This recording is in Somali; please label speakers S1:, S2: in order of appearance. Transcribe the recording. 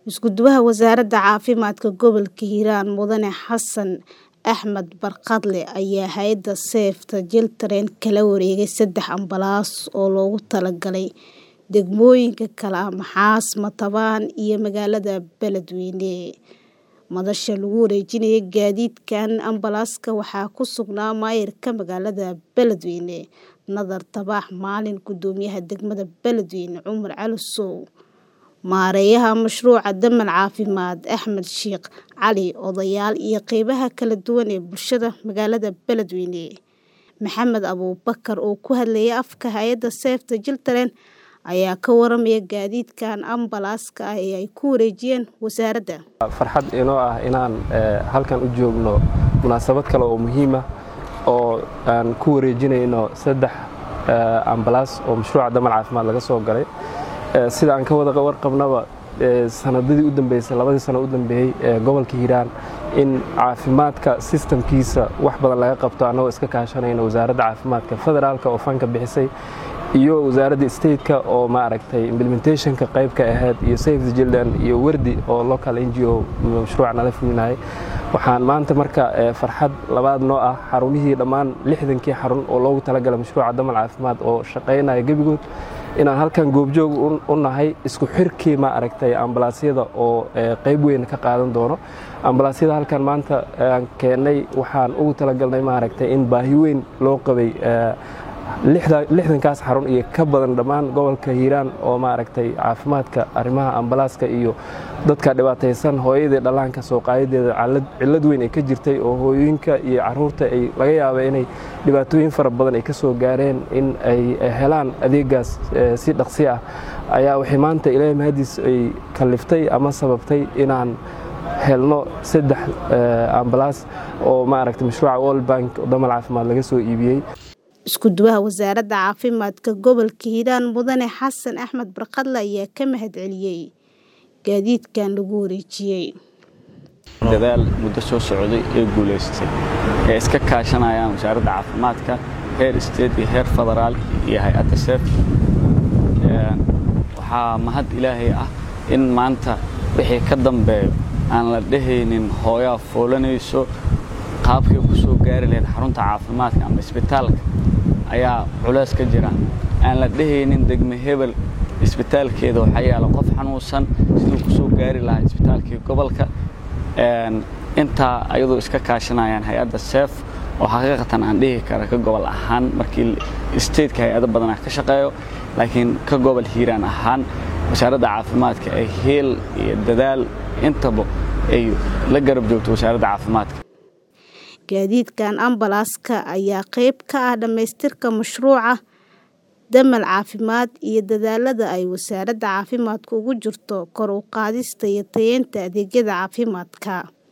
S1: Isku-duwaha Wasaaradda Caafimaadka Gobolka Hiiraan Mudane Xasan Axmed Barkadle ayaa hay'adda Save the Children kala wareegay saddex ambalaas oo loogu talagalay degmooyinka kala ah Maxaas, Matabaan iyo magaalada Beledweyne. Madasha lagu wareejinayo gaadiidkan ambalaaska waxaa ku sugnaa maayarka magaalada Beledweyne, Nadar Tabax Maalin, Gudoomiyaha degmada Beledweyne Cumar Cali Sow, Maareeyaha Mashruuca Damal Caafimaad Axmed Shiikh Cali, odayaal iyo qaybaha kala duwan ee bulshada magaalada Beledweyne. Maxamed Abuubakar oo ku hadlayay afka hay'adda Save the Children ayaa ka waramaya gaadiidkan ambalaaska ah ee ay ku wareejiyeen wasaaradda.
S2: farxad inoo ah inaan halkan u joogno munaasabad kale oo muhiim ah oo aan ku wareejinayno saddex ambalaas oo mashruuca damal caafimaad laga soo galay sida aan ka wada warqabnaba sanadadii u dambeysay labadii sano u dambeeyey ee gobolka hiiraan in caafimaadka sistamkiisa wax badan laga qabto annagoo iska kaashanayna wasaaradda caafimaadka federaalka oo fanka bixisay iyo wasaaradda stateka oo maaragtay implementationka qayb ka ahayd iyo save the children iyo werdi oo local n g o mashruuca nala fulinayay waxaan maanta marka farxad labaad noo ah xarumihii dhammaan lixdankii xarun oo loogu talagalay mashruuca damal caafimaad oo shaqaynaya gebigood inaan halkan goobjoog u nahay isku xirkii ma aragtay ambalaasyada oo qayb weyn ka qaadan doono ambalaasyada halkan maanta aan keennay waxaan ugu talagalnay maaragtay in baahi weyn loo qabay lixdankaas xarun iyo ka badan dhammaan gobolka hiiraan oo maaragtay caafimaadka arrimaha ambalaaska iyo dadka dhibaataysan hooyadii dhallaanka soo qaadadeeda cillad weyn ay ka jirtay oo hooyooyinka iyo caruurta ay laga yaaba inay dhibaatooyin fara badan ay ka soo gaareen in ay helaan adeegaas si dhaqsi ah ayaa waxay maanta ilaahay mahadiis ay kalliftay ama sababtay inaan helno saddex ambalaas oo maaragtay mashruuca world bank damal caafimaad laga soo iibiyey
S1: isku-duwaha wasaaradda caafimaadka gobolka hiiraan mudane xasan axmed barkadle ayaa ka mahadceliyey gaadiidkan lagu wareejiyey
S3: dadaal muddo soo socday ee guulaystay ee iska kaashanayaan wasaaradda caafimaadka heer state iyo heer federaal iyo hay-adda seef waxaa mahad ilaahay ah in maanta wixii ka dambeeyo aan la dhehaynin hooyaa foolanayso qaabkay ku soo gaari lahayd xarunta caafimaadka ama isbitaalka ayaa culays ka jira aan la dhehaynin degme hebel isbitaalkeeda waxaa yaala qof xanuunsan siduu ku soo gaari lahaa isbitaalkii gobolka intaa ayadoo iska kaashanayaan hay-adda seef oo xaqiiqatan aan dhihi kara ka gobol ahaan markii stateka hay-ado badanaa ka shaqeeyo laakiin ka gobol hiiraan ahaan wasaaradda caafimaadka ay heel iyo dadaal intaba ay la garab joogto wasaaradda caafimaadka
S1: gaadiidkan ambalaaska ayaa qayb ka ah dhammaystirka mashruuca damal caafimaad iyo dadaalada ay wasaaradda caafimaadku ugu jirto kor u qaadista iyo tayeynta adeegyada caafimaadka